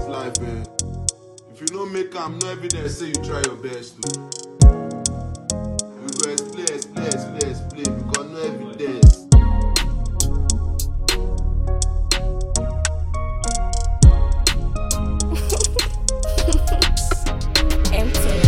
life, eh? If you no make am, no evidence say you try your best. o. You go explain, explain, explain, explain because no evidence. Empty.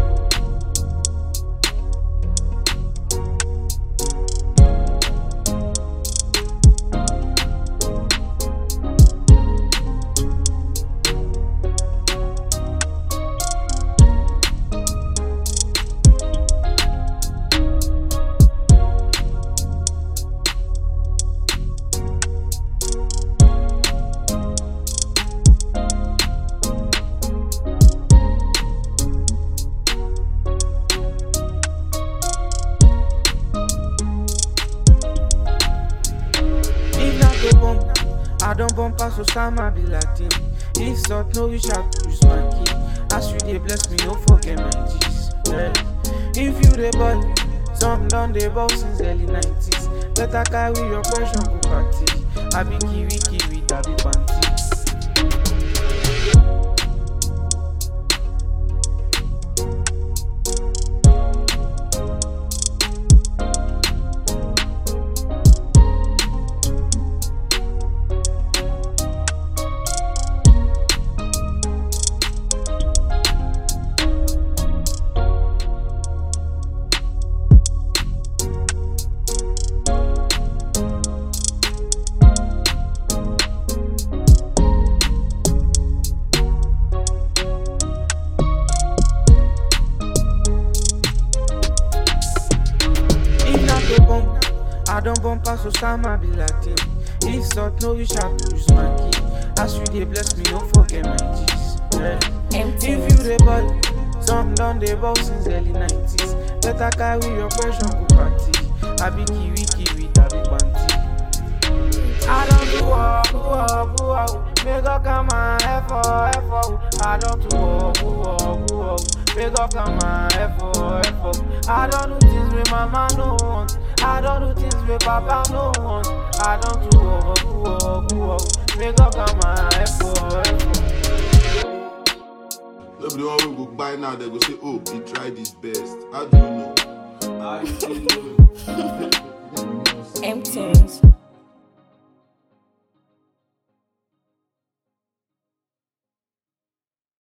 If not go bump, I don't bump pass Osama be Latin. If salt no reach out, use my key. As you dey bless me, no forget my G's. Yeah. If you dey ball, some done dey ball since early 90s. Better carry your pressure go party. I be kiwi kiwi, I be panty. If not go bump, I don't bump pass Osama be Latin. If salt no reach out, use my key. As you dey bless me, don't forget my G's. Yeah. Empty. If you dey ball, some done dey ball since early 90s. Better carry your pressure go party. I be kiwi kiwi, I be panty. I don't do walk, walk, walk. Make up come on, F for F for. I don't do walk, walk, walk. Make up come on, F for F for. I don't do things with mama no want. I don't do things with papa no want. I don't do walk, walk, walk. Make up come on, F for F for. No be the one wey go buy now, they go say, oh, he tried his best. How do you know? I see you. Empty.